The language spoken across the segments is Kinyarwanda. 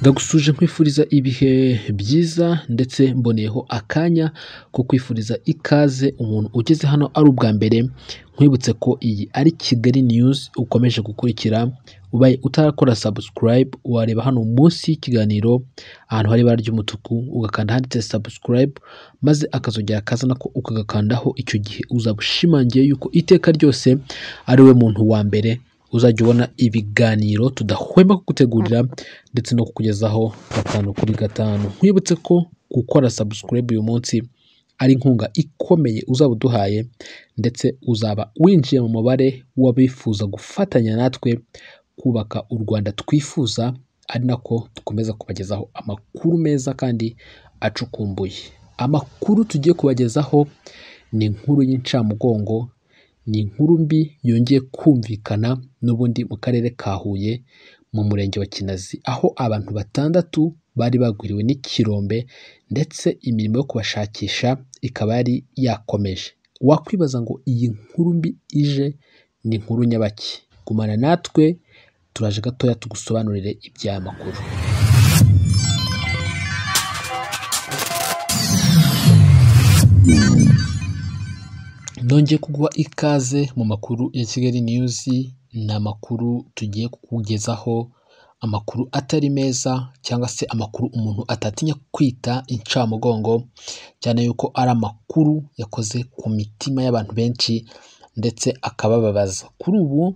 ndagusuje nkwifuriza ibihe byiza ndetse mboneyeho akanya ko kwifuriza ikaze umuntu ugeze hano ari ubwa mbere nkwibutse ko iyi ari kigali news ukomeje gukurikira ubaye utarakora subscribe wareba hano munsi y'ikiganiro ahantu hari ibara ry'umutuku ugakanda handitse subscribe maze akazongera akazana ko ukagakandaho icyo gihe uzaba ushimangiye yuko iteka ryose ari we muntu wa mbere uzajya ubona ibiganiro tudahwema kugutegurira ndetse no kukugezaho gatanu kuri gatanu nkwibutse ko gukora subscribe uyu munsi ari inkunga ikomeye uzaba uduhaye ndetse uzaba winjiye mu mubare w'abifuza gufatanya natwe kubaka u Rwanda twifuza ari nako dukomeza kubagezaho amakuru meza kandi acukumbuye amakuru tugiye kubagezaho ni inkuru y'incamugongo ni inkuru mbi yongeye kumvikana n'ubundi mu karere ka Huye mu murenge wa Kinazi aho abantu batandatu bari bagwiriwe n'ikirombe ndetse imirimo yo kubashakisha ikaba yari yakomeje wakwibaza ngo iyi nkuru mbi ije ni inkuru nyabaki gumana natwe turaje gatoya tugusobanurire iby'aya makuru nongeye kuguha ikaze mu makuru ya kigali news ni amakuru tugiye kukugezaho amakuru atari meza cyangwa se amakuru umuntu atatinya kwita incamugongo cyane yuko ari amakuru yakoze ku mitima y'abantu benshi ndetse akabababaza kuri ubu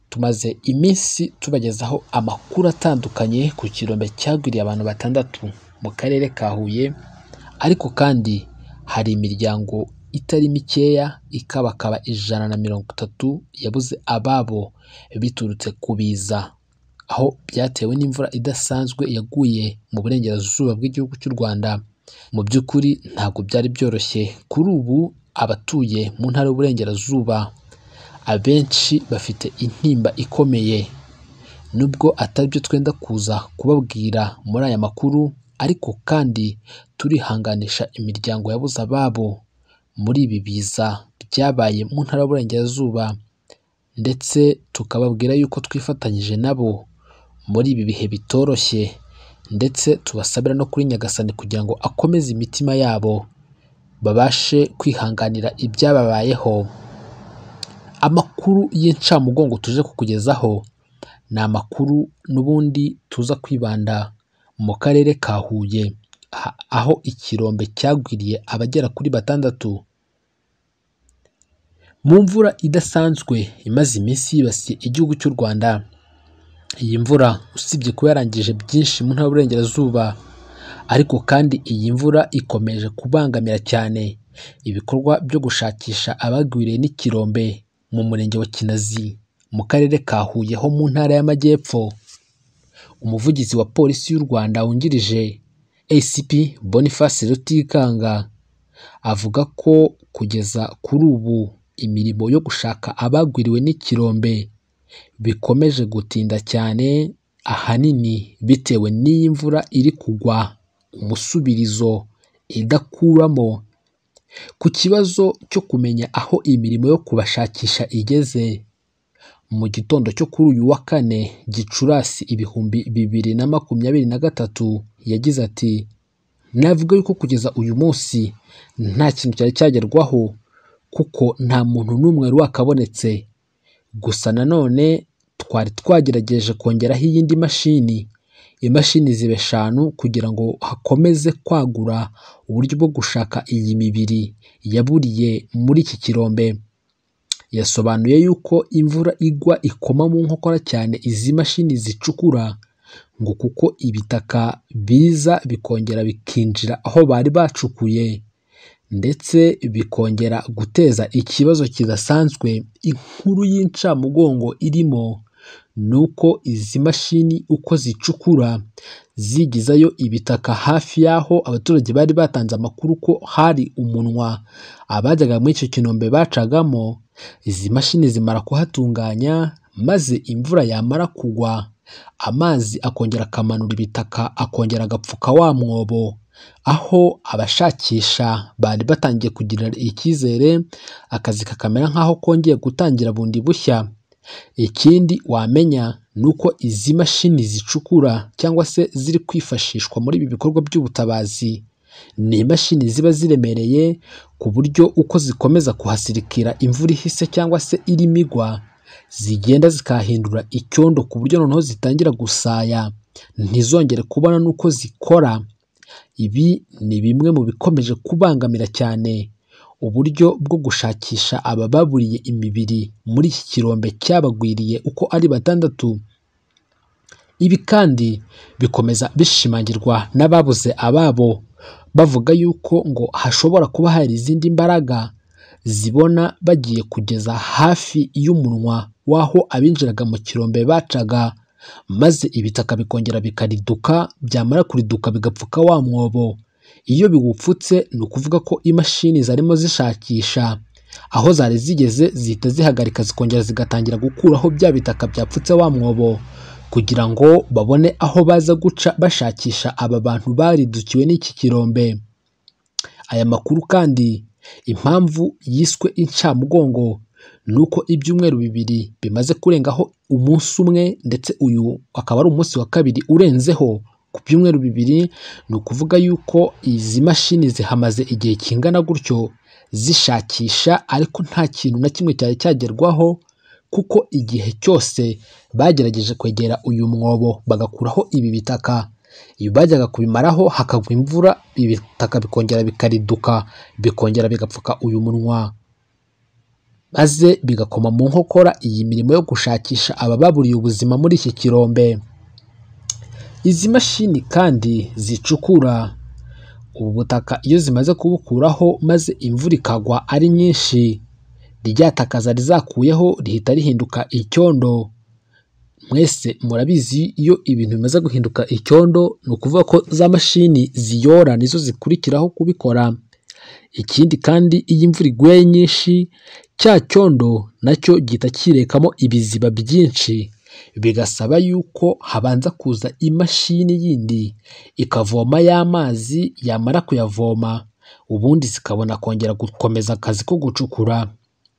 tumaze iminsi tubagezaho amakuru atandukanye ku kirombe cyagwiriye abantu batandatu mu karere ka Huye ariko kandi hari imiryango itari mikeya ikabakaba ijana na mirongo itatu yabuze ababo biturutse kubiza aho byatewe n'imvura idasanzwe yaguye mu burengerazuba bw'igihugu cy'u Rwanda mu by'ukuri ntabwo byari byoroshye kuri ubu abatuye mu ntara y'uburengerazuba abenshi bafite intimba ikomeye nubwo atari byo twenda kuza kubabwira muri aya makuru ariko kandi turihanganisha imiryango yabuze ababo muri ibi biza byabaye mu ntara y'uburengerazuba ndetse tukababwira yuko twifatanyije nabo muri ibi bihe bitoroshye ndetse tubasabira no kuri nyagasani kugira ngo akomeze imitima yabo babashe kwihanganira ibyababayeho amakuru y'incamugongo tuje kukugezaho ni amakuru n'ubundi tuza kwibanda mu karere ka huye aho ikirombe cyagwiriye abagera kuri batandatu mu mvura idasanzwe imaze iminsi yibasiye igihugu cy'u rwanda iyi mvura usibye kuba yarangije byinshi mu ntara y'uburengerazuba ariko kandi iyi mvura ikomeje kubangamira cyane ibikorwa byo gushakisha abagwiriye n'ikirombe mu murenge wa kinazi mu karere ka huye ho mu ntara y'amajyepfo umuvugizi wa polisi y'u rwanda wungirije acp boniface rutikanga avuga ko kugeza kuri ubu imirimo yo gushaka abagwiriwe n'ikirombe bikomeje gutinda cyane ahanini bitewe n'imvura iri kugwa umusubirizo idakuramo ku kibazo cyo kumenya aho imirimo yo kubashakisha igeze mu gitondo cyo kuri uyu wa kane gicurasi ibihumbi bibiri na makumyabiri na gatatu yagize ati navuga yuko kugeza uyu munsi nta kintu cyari cyagerwaho kuko nta muntu n'umwe wari wakabonetse gusa nanone twari twagerageje kongeraho iyindi mashini imashini ziba eshanu kugira ngo hakomeze kwagura uburyo bwo gushaka iyi mibiri yaburiye muri iki kirombe yasobanuye yuko imvura igwa ikoma mu nkokora cyane izi mashini zicukura ngo kuko ibitaka biza bikongera bikinjira aho bari bacukuye ndetse bikongera guteza ikibazo kidasanzwe inkuru y'incamugongo irimo ni uko izi mashini uko zicukura zigizayo ibitaka hafi y'aho abaturage bari batanze amakuru ko hari umunwa abajyaga muri icyo kinombe bacagamo izi mashini zimara kuhatunganya maze imvura yamara kugwa amazi akongera akamanura ibitaka akongera agapfuka wa mwobo aho abashakisha bari batangiye kugira icyizere akazi kakamera nk'aho kongeye gutangira bundi bushya ikindi wamenya ni uko izi mashini zicukura cyangwa se ziri kwifashishwa muri ibi bikorwa by'ubutabazi ni imashini ziba ziremereye ku buryo uko zikomeza kuhasirikira imvura ihise cyangwa se irimo igwa zigenda zikahindura icyondo ku buryo noneho zitangira gusaya ntizongere kubona n'uko zikora ibi ni bimwe mu bikomeje kubangamira cyane uburyo bwo gushakisha abababuriye imibiri muri iki kirombe cyabagwiriye uko ari batandatu ibi kandi bikomeza bishimangirwa n'ababuze ababo bavuga yuko ngo hashobora kuba hari izindi mbaraga zibona bagiye kugeza hafi y'umunwa w'aho abinjiraga mu kirombe bacaga maze ibitaka bikongera bikariduka byamara kuriduka bigapfuka wa mwobo iyo biwupfutse ni ukuvuga ko imashini zarimo zishakisha aho zari zigeze zihita zihagarika zikongera zigatangira gukuraho bya bitaka byapfutse wa mwobo kugira ngo babone aho baza guca bashakisha aba bantu baridukiwe n'iki kirombe aya makuru kandi impamvu yiswe incamugongo ni uko ibyumweru bibiri bimaze kurengaho umunsi umwe ndetse uyu akaba ari umunsi wa kabiri urenzeho ku byumweru bibiri ni ukuvuga yuko izi mashini zihamaze igihe kingana gutyo zishakisha ariko nta kintu na kimwe cyari cyagerwaho kuko igihe cyose bagerageje kwegera uyu mwobo bagakuraho ibi bitaka iyo bajyaga kubimaraho hakagwa imvura ibitaka bikongera bikariduka bikongera bigapfuka uyu munwa maze bigakoma mu nkokora iyi mirimo yo gushakisha abababuriye ubuzima muri iki kirombe izi mashini kandi zicukura ubu butaka iyo zimaze kubukuraho maze imvura ikagwa ari nyinshi rya taka zari zakuyeho rihita rihinduka icyondo mwese murabizi iyo ibintu bimaze guhinduka icyondo ni ukuvuga ko za mashini ziyora nizo zikurikiraho kubikora ikindi kandi iyo imvura iguye nyinshi cya cyondo nacyo gihita kirekamo ibiziba byinshi bigasaba yuko habanza kuza imashini yindi ikavoma ya mazi yamara kuyavoma ubundi zikabona kongera gukomeza akazi ko gucukura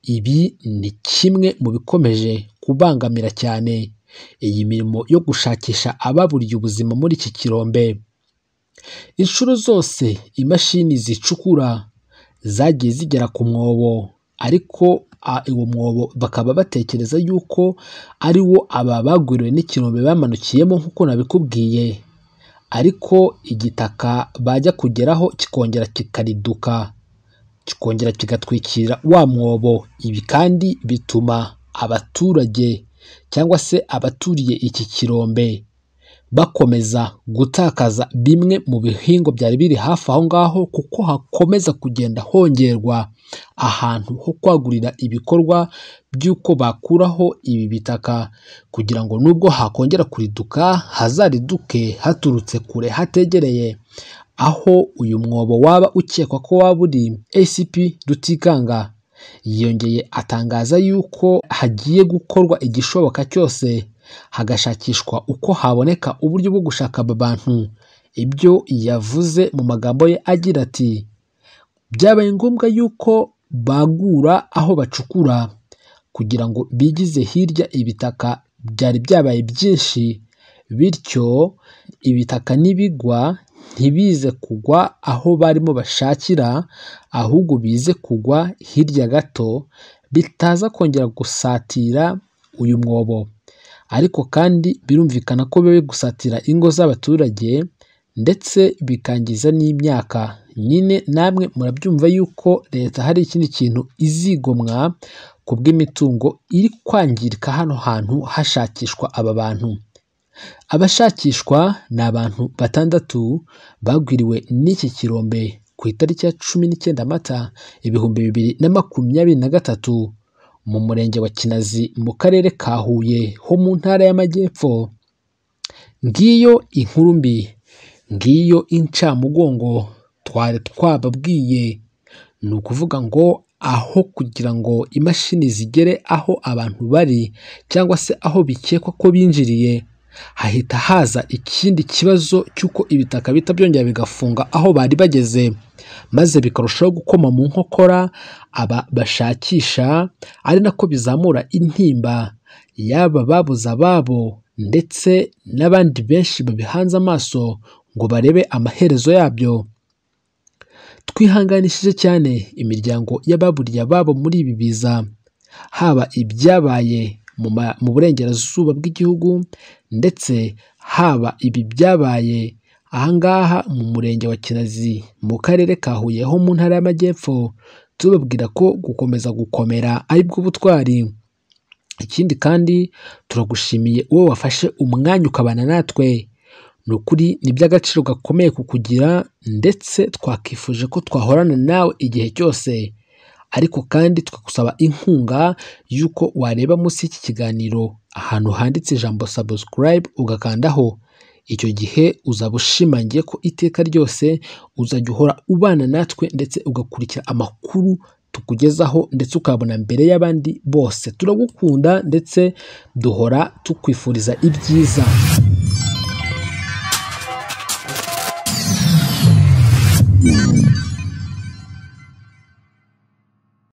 ibi ni kimwe mu bikomeje kubangamira cyane iyi mirimo yo gushakisha ababuriye ubuzima muri iki kirombe inshuro zose imashini zicukura zagiye zigera ku mwobo ariko uwo mwobo bakaba batekereza yuko ari wo aba bagwiriwe n'ikirombe bamanukiyemo nk'uko nabikubwiye ariko igitaka bajya kugeraho kikongera kikariduka kikongera kigatwikira wa mwobo ibi kandi bituma abaturage cyangwa se abaturiye iki kirombe bakomeza gutakaza bimwe mu bihingwa byari biri hafi aho ngaho kuko hakomeza kugenda hongerwa ahantu ho kwagurira ibikorwa by'uko bakuraho ibi bitaka kugira ngo nubwo hakongera kuriduka hazariduke haturutse kure hategereye aho uyu mwobo waba ukekwa ko waba uri ACP Rutikanga yongeye atangaza yuko hagiye gukorwa igishoboka cyose hagashakishwa uko haboneka uburyo bwo gushaka aba bantu ibyo yavuze mu magambo ye agira ati byabaye ngombwa yuko bagura aho bacukura kugira ngo bigize hirya ibitaka byari byabaye byinshi bityo ibitaka n'ibigwa ntibize kugwa aho barimo bashakira ahubwo bize kugwa hirya gato bitaza kongera gusatira uyu mwobo ariko kandi birumvikana ko bibe gusatira ingo z'abaturage ndetse bikangiza n'imyaka nyine namwe murabyumva yuko leta hari ikindi kintu izigomwa ku bw'imitungo iri kwangirika hano hantu hashakishwa aba bantu abashakishwa ni abantu batandatu bagwiriwe n'iki kirombe ku itariki ya cumi n'icyenda mata ibihumbi bibiri na makumyabiri na gatatu mu murenge wa kinazi mu karere ka huye ho mu ntara y'amajyepfo ngiyo inkuru mbi ngiyo incamugongo twari twababwiye ni ukuvuga ngo aho kugira ngo imashini zigere aho abantu bari cyangwa se aho bikekwa ko binjiriye hahita haza ikindi kibazo cy'uko ibitaka bita byongera bigafunga aho bari bageze maze bikarushaho gukoma mu nkokora aba bashakisha ari nako bizamura intimba yaba babuze ababo ndetse n'abandi benshi babihanze amaso ngo barebe amaherezo yabyo twihanganishije cyane imiryango y'ababuriye ababo muri ibi biza haba ibyabaye mu ma- mu burengerazuba bw'igihugu ndetse haba ibi byabaye ahangaha mu murenge wa kinazi mu karere ka huye ho mu ntara y'amajyepfo tubabwira ko gukomeza gukomera ari bwo butwari ikindi kandi turagushimiye uwo wafashe umwanya ukabana natwe ni ukuri ni iby'agaciro gakomeye kukugira ndetse twakifuje ko twahorana nawe igihe cyose ariko kandi tukagusaba inkunga y'uko wareba munsi y'iki kiganiro ahantu handitse ijambo subscribe ugakandaho icyo gihe uzaba ushimangiye ko iteka ryose uzajya uhora ubana natwe ndetse ugakurikira amakuru tukugezaho ndetse ukabona mbere y'abandi bose turagukunda ndetse duhora tukwifuriza ibyiza